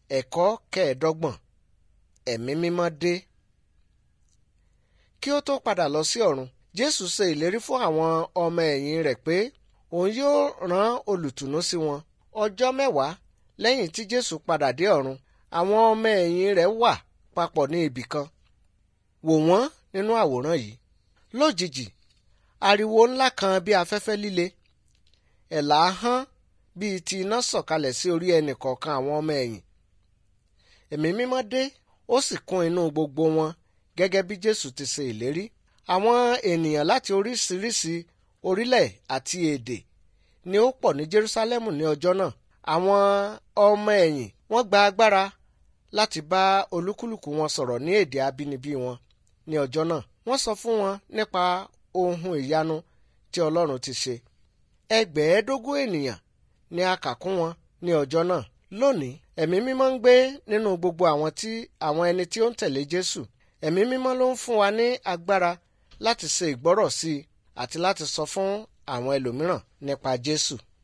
ẹ̀kọ́ kẹẹ̀ẹ́dọ́gbọ̀n ẹ̀mí mímọ́ dé. kí ó tó padà lọ sí ọ̀run jésù ṣe ìlérí fún àwọn ọmọ ẹ̀yìn rẹ̀ pé òun yóò rán olùtùnú sí wọn ọjọ́ mẹ́wàá lẹ́yìn tí jésù padà dé ọ̀run àwọn ọmọ ẹ̀yìn rẹ̀ wà papọ̀ ní ibì kan wò wọ́n nínú àwòrán yìí lójijì ariwo ńlá kan bí afẹ́fẹ́ líle ẹ̀là hán bíi ti iná sọ̀kalẹ̀ sí orí ẹnì kọ̀ọ̀kan àwọn ọmọ ẹ̀yìn ẹ̀mí mímọ́ dé ó sì kún inú gbogbo wọn gẹ́gẹ́ bí jésù ti ṣe ìlérí àwọn ènìyàn láti oríṣiríṣi orílẹ̀ àti èdè ni ó pọ̀ ní jerúsálẹ́mù ní ọjọ́ náà àwọn ọmọ ẹ̀yìn wọ́n gba agbára láti bá olúkúlùkù wọn sọ̀rọ̀ ní èdè abínibí wọn ní ọjọ́ náà wọ́n sọ fún wọn nípa ohun ìyanu tí ọlọ́run ti ṣe ẹgbẹ̀ẹ́dógún ènìyàn ni a kà kún wọn ní ọjọ́ náà lónìí ẹ̀mí mímọ́ ń gbé nínú gbogbo àwọn tí àwọn ẹni tí ó ń tẹ̀lé jésù ẹ̀mí mímọ́ ló ń fún wa ní agbára láti ṣe ìgbọ́rọ̀ sí i àti láti sọ fún àwọn ẹlòmíràn nípa jésù